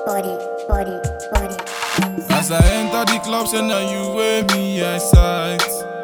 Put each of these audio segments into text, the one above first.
body, body, body. As I enter the club, say now you wear me I sight.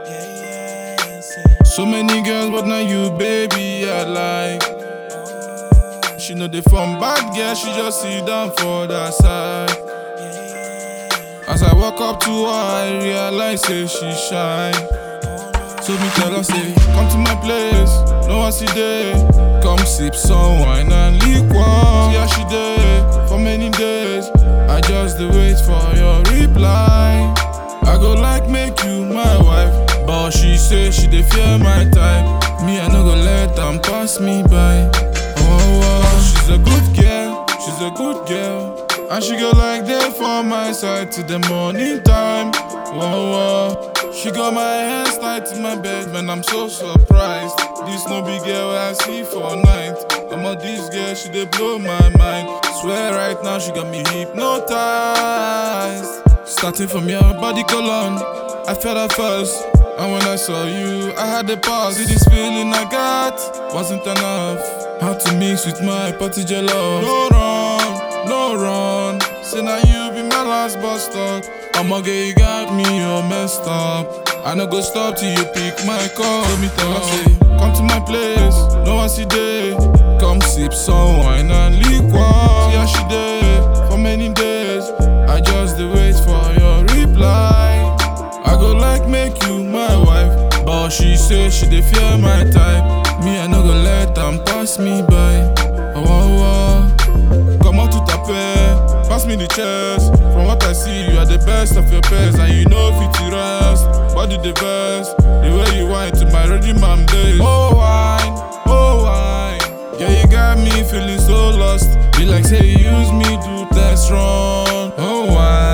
So many girls, but now you, baby, I like. She know they from bad girl, she just sit down for that side. As I walk up to her, I realize say she shine. So me tell her say, come to my place, no one see there. Come sip some wine and liquor. See how she there for many days. I just dey wait for your reply. I go like make you my wife, but she say she dey fear my type. Me I no go let am pass me by. Oh, oh, she's a good girl, she's a good girl. And she go like there for my side till the morning time. Whoa, whoa. She got my hands tied to my bed, man. I'm so surprised. This no big girl I see for night. I'm on this girl, she dey blow my mind. Swear right now she got me hypnotized. Starting from your body colon, I felt at first. And when I saw you, I had the pause. See this feeling I got wasn't enough. How to mix with my party jello. No run, no run. Say now you be my last bus stop. I'ma get you got me all messed up. I no go stop till you pick my call. Let me tell her say, come to my place. No one see there. Come sip some wine and liquor. See how she there for many days. I just dey wait for your reply. I go like make you my wife, but she say she dey fear my type. Me I no go let am pass me by. Oh, oh, oh. Come on to tape, pass me the chest. From what I see, you are the best of your best, and you know fit to rest. Body the best, the way you whine to my ready man days. Oh wine, oh wine, yeah you got me feeling so lost. Be like say you use me do test run. Oh wine.